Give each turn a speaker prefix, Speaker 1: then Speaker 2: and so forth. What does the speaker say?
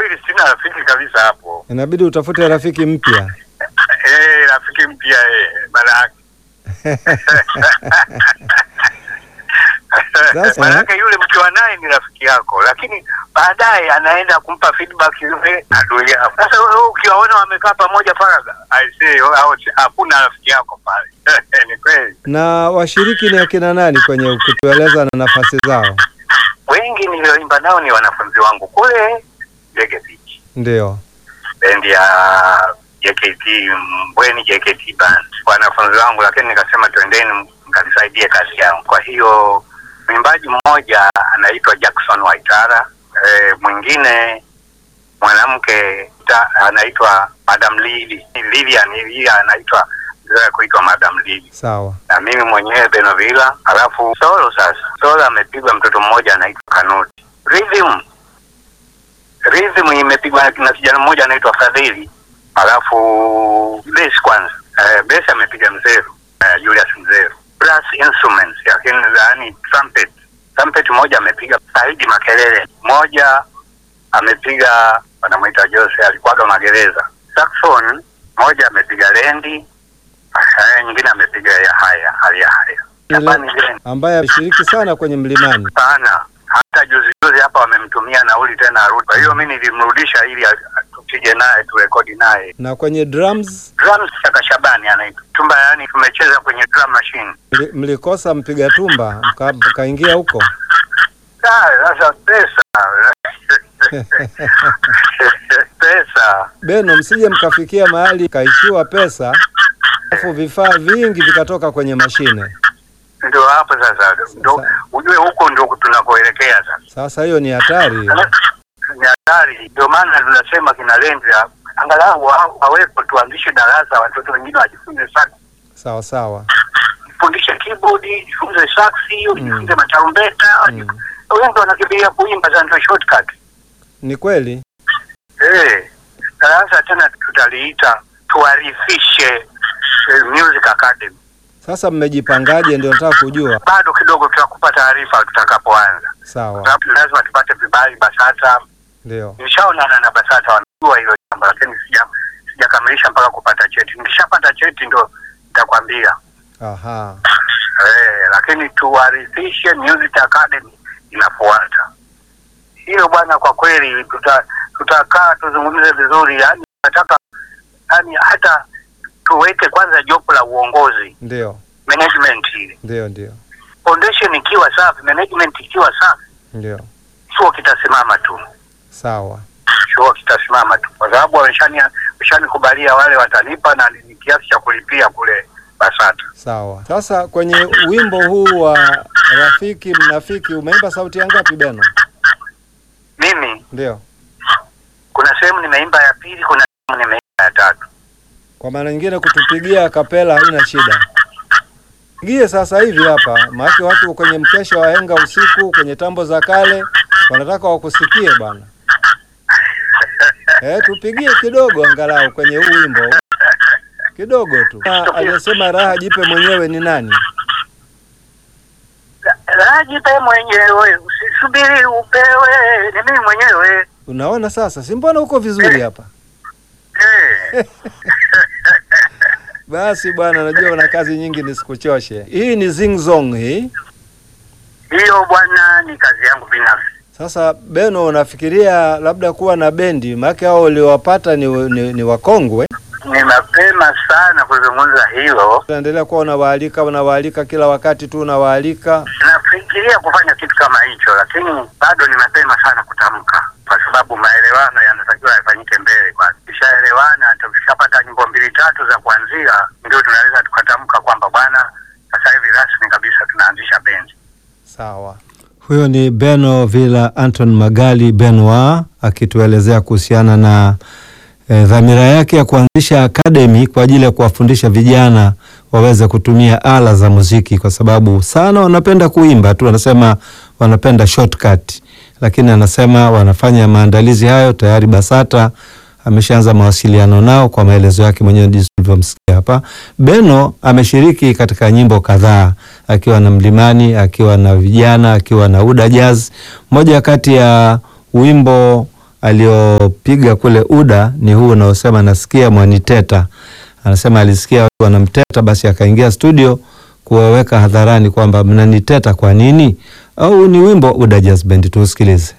Speaker 1: kweli sina rafiki kabisa hapo.
Speaker 2: Inabidi utafute rafiki mpya.
Speaker 1: Eh, rafiki mpya eh, maana
Speaker 2: Sasa,
Speaker 1: Maanake yule mkiwa naye ni rafiki yako, lakini baadaye anaenda kumpa feedback yule adui yako. Sasa wewe ukiwaona wamekaa pamoja faragha, I say hao si- hakuna rafiki yako pale. Ni kweli,
Speaker 2: Na washiriki ni akina nani kwenye kutueleza na nafasi zao?
Speaker 1: wengi nilioimba nao ni wanafunzi wangu kule Ndege Beach,
Speaker 2: Ndio.
Speaker 1: bendi ya JKT Mbweni JKT Band, wanafunzi wangu, lakini nikasema twendeni mkanisaidie kazi yangu. Kwa hiyo mwimbaji mmoja anaitwa Jackson Waitara, e, mwingine mwanamke ta- anaitwa Madam Lili Lilian, yeye anaitwa zoea kuitwa Madam Lili,
Speaker 2: Sawa.
Speaker 1: na mimi mwenyewe Benovila. Alafu solo sasa, solo amepigwa mtoto mmoja anaitwa Kanuti. Rhythm rhythm imepigwa na kijana mmoja anaitwa Fadhili. Alafu bass kwanza, eh, bass amepiga Mzeru, eh, Julius Mzeru. Brass instruments, lakini yani trumpet, trumpet moja amepiga Saidi Makelele, moja amepiga wanamwita Jose, alikuwaga magereza. Saxophone moja amepiga Lendi, eh, nyingine amepiga ya haya hali ya haya
Speaker 2: Ile-
Speaker 1: Japani Lendi
Speaker 2: Ambaye ameshiriki sana kwenye mlimani.
Speaker 1: sana hata juzi juzi hapa wamemtumia nauli tena arudi. Kwa hiyo mi nilimrudisha ili a- a- tupige naye turekodi naye.
Speaker 2: Na kwenye drums
Speaker 1: Drums Chaka Shabani anaitwa tumba, yani tumecheza kwenye drum machine.
Speaker 2: mli- mlikosa mpiga tumba mka- mkaingia huko.
Speaker 1: Ah, Sasa pesa pesa
Speaker 2: Beno, msije mkafikia mahali kaishiwa pesa alafu vifaa vingi vikatoka kwenye mashine.
Speaker 1: ndio hapo sasa, ndo ujue huko ndio tunakoelekea sasa.
Speaker 2: Sasa hiyo ni hatari hiyo.
Speaker 1: Ni hatari, ndio maana tunasema kina Lendra angalau wa- wawepo, tuanzishe darasa, watoto wengine wajifunze sax,
Speaker 2: Sawa sawa.
Speaker 1: fundishe keyboard, jifunze saxi, ujifunze matarumbeta,
Speaker 2: Mm.
Speaker 1: wengi wanakimbilia kuimba za ndio shortcut.
Speaker 2: Ni kweli.
Speaker 1: Eh, darasa tena tutaliita tuarifishe eh, Music Academy.
Speaker 2: Sasa mmejipangaje? Ndio nataka kujua.
Speaker 1: Bado kidogo tutakupa taarifa tutakapoanza,
Speaker 2: Sawa,
Speaker 1: sababu lazima tupate vibali BASATA.
Speaker 2: ndio.
Speaker 1: Nishaonana na BASATA, wanajua hilo jambo, lakini sija sijakamilisha mpaka kupata cheti. Nikishapata cheti ndo nitakwambia.
Speaker 2: Aha,
Speaker 1: Eh, lakini tuwarithishe Music Academy inafuata hiyo bwana. Kwa kweli tuta, tutakaa tuzungumze vizuri, yani nataka yani hata tuweke kwanza jopo la uongozi
Speaker 2: ndio,
Speaker 1: management, ile
Speaker 2: ndio, ndio,
Speaker 1: foundation ikiwa safi, management ikiwa safi,
Speaker 2: ndio.
Speaker 1: chuo kitasimama tu,
Speaker 2: Sawa,
Speaker 1: chuo kitasimama tu, kwa sababu wameshani wameshanikubalia wale watanipa na ni kiasi cha kulipia kule BASATA.
Speaker 2: sawa. Sasa kwenye wimbo huu wa rafiki mnafiki umeimba sauti ya ngapi Beno?
Speaker 1: Mimi
Speaker 2: Ndio.
Speaker 1: kuna sehemu nimeimba ya pili, kuna sehemu nimeimba ya tatu.
Speaker 2: Kwa maana nyingine kutupigia kapela haina shida. Pigie sasa hivi hapa, maana watu kwenye mkesha wa henga usiku kwenye tambo za kale wanataka wakusikie bwana. Eh, tupigie kidogo angalau kwenye huu wimbo kidogo tu. Ah, Aliyesema raha jipe mwenyewe ni nani?
Speaker 1: Rajipe mwenyewe, usisubiri upewe, ni mimi mwenyewe.
Speaker 2: Unaona sasa, si mbona uko vizuri hapa?
Speaker 1: Eh,
Speaker 2: Basi bwana, najua una kazi nyingi, nisikuchoshe. Hii ni Zing Zong hii.
Speaker 1: hiyo bwana ni kazi yangu binafsi.
Speaker 2: Sasa Beno, unafikiria labda kuwa na bendi? Maana hao uliowapata ni, ni, ni wakongwe.
Speaker 1: Ni mapema sana kuzungumza hilo.
Speaker 2: Unaendelea kuwa unawaalika unawaalika kila wakati tu unawaalika.
Speaker 1: Nafikiria kufanya kitu kama hicho, lakini bado ni mapema sana kutamka, kwa sababu maelewano yanatakiwa yafanyike mbele kwanza. Tukishaelewana, tukishapata nyimbo mbili tatu za kuanzia, ndio tunaweza tukatamka kwamba bwana, sasa hivi rasmi kabisa tunaanzisha bendi.
Speaker 2: Sawa. Huyo ni Beno Villa Anton Magali Benoit akituelezea kuhusiana na eh, dhamira yake ya kuanzisha akademi kwa ajili ya kuwafundisha vijana waweze kutumia ala za muziki, kwa sababu sana wanapenda kuimba tu, wanasema wanapenda shortcut, lakini anasema wanafanya maandalizi hayo tayari. BASATA ameshaanza mawasiliano nao kwa maelezo yake mwenyewe jinsi tulivyomsikia hapa. Beno ameshiriki katika nyimbo kadhaa akiwa na Mlimani, akiwa na vijana, akiwa na Uda Jazz. Moja kati ya wimbo aliopiga kule UDA ni huu unaosema nasikia mwaniteta. Anasema alisikia watu wanamteta, basi akaingia studio kuwaweka hadharani kwamba mnaniteta kwa nini? Au ni wimbo UDA Jazz Band, tuusikilize.